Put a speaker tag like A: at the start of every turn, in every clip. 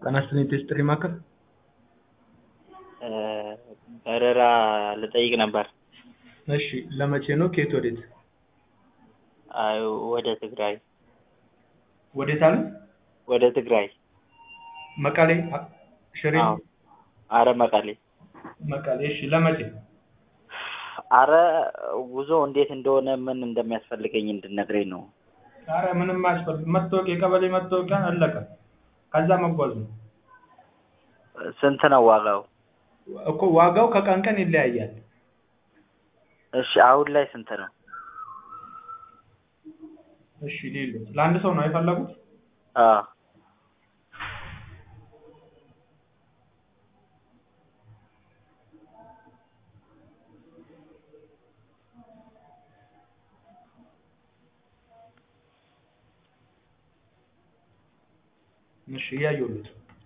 A: ጤና ይስጥልኝ የቴስት ጥሪ ማዕከል
B: በረራ ልጠይቅ ነበር።
A: እሺ ለመቼ ነው ከየት ወዴት
B: አይ ወደ ትግራይ
A: ወዴት አለ
B: ወደ ትግራይ
A: መቀሌ አ- ሽሬ
B: አዎ አረ መቀሌ
A: መቀሌ እሺ ለመቼ
B: አረ ጉዞ እንዴት እንደሆነ ምን እንደሚያስፈልገኝ እንድነግረኝ ነው።
A: ኧረ ምንም አያስፈልግም መታወቂያ የቀበሌ መታወቂያ አለቀ ከዛ መጓዝ ነው
B: ስንት ነው ዋጋው?
A: እኮ ዋጋው ከቀን ቀን ይለያያል
B: እሺ አሁን ላይ ስንት ነው?
A: እሺ ሌሎች ለአንድ ሰው ነው የፈለጉት
B: አዎ
A: እሺ እያየሁት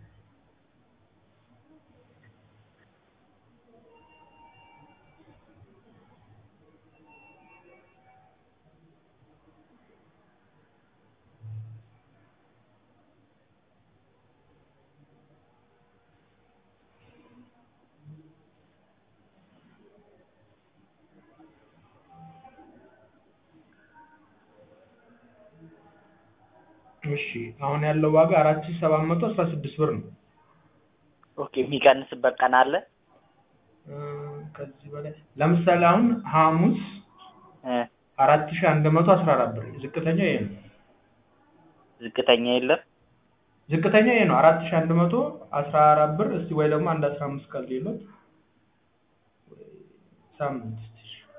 A: እሺ አሁን ያለው ዋጋ አራት ሺህ ሰባት መቶ አስራ ስድስት ብር ነው
B: ኦኬ የሚቀንስበት ቀን አለ?
A: እ ከዚህ በላይ ለምሳሌ አሁን ሐሙስ
B: እ
A: አራት ሺህ አንድ መቶ አስራ አራት ብር ዝቅተኛ ይሄ ነው
B: ዝቅተኛ የለም?
A: ዝቅተኛ ይሄ ነው አራት ሺህ አንድ መቶ አስራ አራት ብር እስቲ ወይ ደግሞ አንድ አስራ አምስት ቀን ሌሎት ሳምንት እስቲ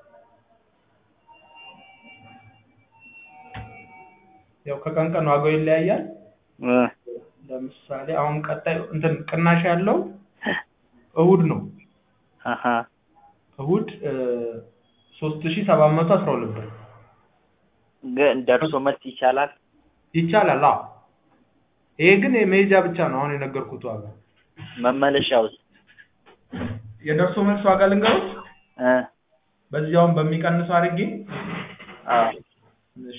A: ያው ከቀን ቀን ዋጋው ይለያያል
B: እ
A: ለምሳሌ አሁን ቀጣይ እንትን ቅናሽ ያለው እሁድ ነው
B: አሀ
A: እሁድ ሶስት ሺህ ሰባት መቶ አስራ ሁለት ብር
B: ግን ደርሶ መልስ ይቻላል?
A: ይቻላል አዎ ይሄ ግን የመሄጃ ብቻ ነው አሁን የነገርኩት ዋጋ
B: መመለሻውስ?
A: የደርሶ መልስ ዋጋ ልንገሩት
B: እ
A: በዚያውም በሚቀንሰው አድርጌ
B: አዎ
A: እሺ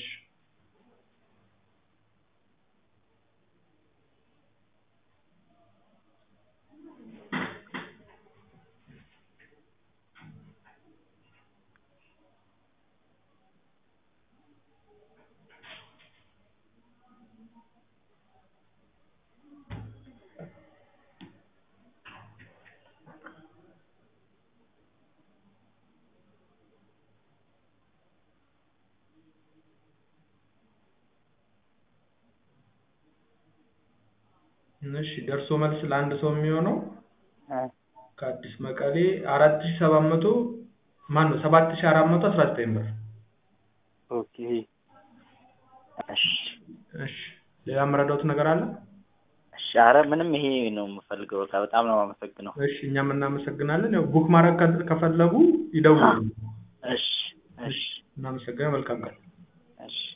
A: እሺ ደርሶ መልስ ለአንድ ሰው የሚሆነው
B: እ
A: ከአዲስ መቀሌ አራት ሺህ ሰባት መቶ ማን ነው ሰባት ሺህ አራት መቶ አስራ ዘጠኝ ብር
B: ኦኬ እሺ
A: እሺ ሌላ የምረዳውት ነገር አለ
B: እሺ አረ ምንም ይሄ ነው የምፈልገው በቃ በጣም ነው የማመሰግነው።
A: እሺ እኛም እናመሰግናለን ያው ቡክ ማድረግ ከ- ከፈለጉ ይደውሉ
B: እሺ እሺ
A: እናመሰግናለን መልካም ቀን
B: እሺ